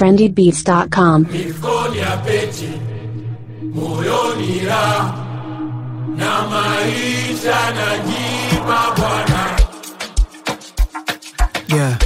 trendybeats.com. Mifukoni ya peti, moyoni raha na maisha najipa Bwana. Yeah.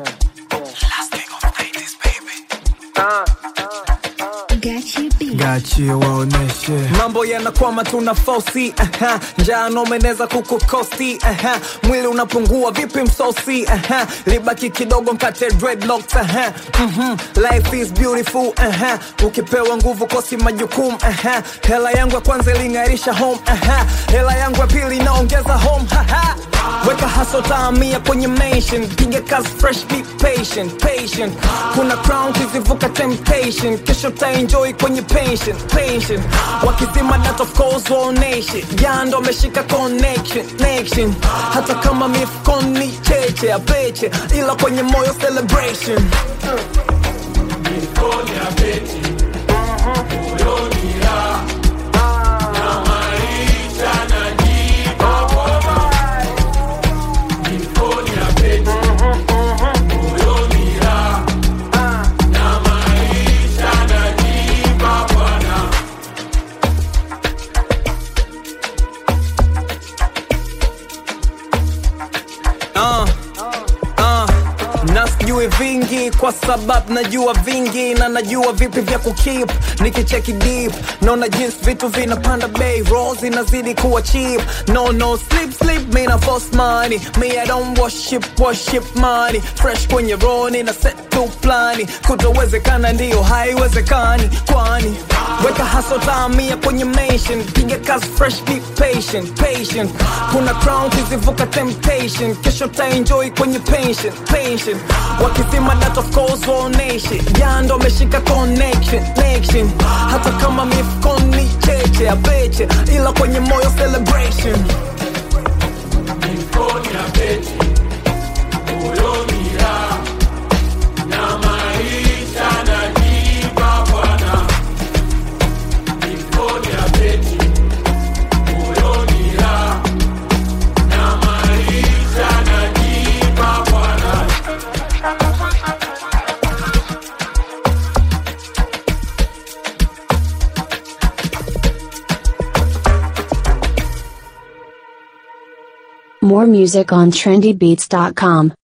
Gachie waoneshe mambo yanakwama tuna fosi aha. njaa nomeneza kukukosti aha. mwili unapungua vipi msosi aha. libaki kidogo mkate dreadlocks aha. Mhm. life is beautiful aha. ukipewa nguvu kosi majukumu aha. hela yangu ya kwanza iling'arisha home aha. hela yangu ya pili inaongeza home haha. weka haso taamia kwenye mention piga kazi fresh be patient patient kuna crown kizivuka temptation kesho taenjoy kwenye pension pension wakizima that of course waoneshe jando ameshika connection connection hata kama mifukoni cheche apeche ila kwenye moyo celebration Mifukoni ya peti, moyoni raha na maisha najipa Bwana. Mifukoni ya peti, moyoni raha na maisha najipa Bwana. uh, uh, na sijui vingi kwa sababu najua vingi na najua vipi vya kukip nikicheki deep naona jinsi vitu vinapanda bei roll zinazidi kuwa cheap no no sleep sleep me na force money me I don't worship worship money fresh kwenye roni na set to plani kutowezekana ndio haiwezekani kwani weka haso taamia kwenye mention piga kazi fresh be patient patient kuna crown kizivuka temptation kesho taenjoy kwenye pension pension wakizima that of course waoneshe jando ameshika connection connection hata kama mifukoni cheche apeche ila kwenye moyo celebration Mifukoni ya peti, moyoni raha na maisha najipa Bwana. Mifukoni ya peti, moyoni raha na maisha najipa Bwana. More music on trendybeats.com.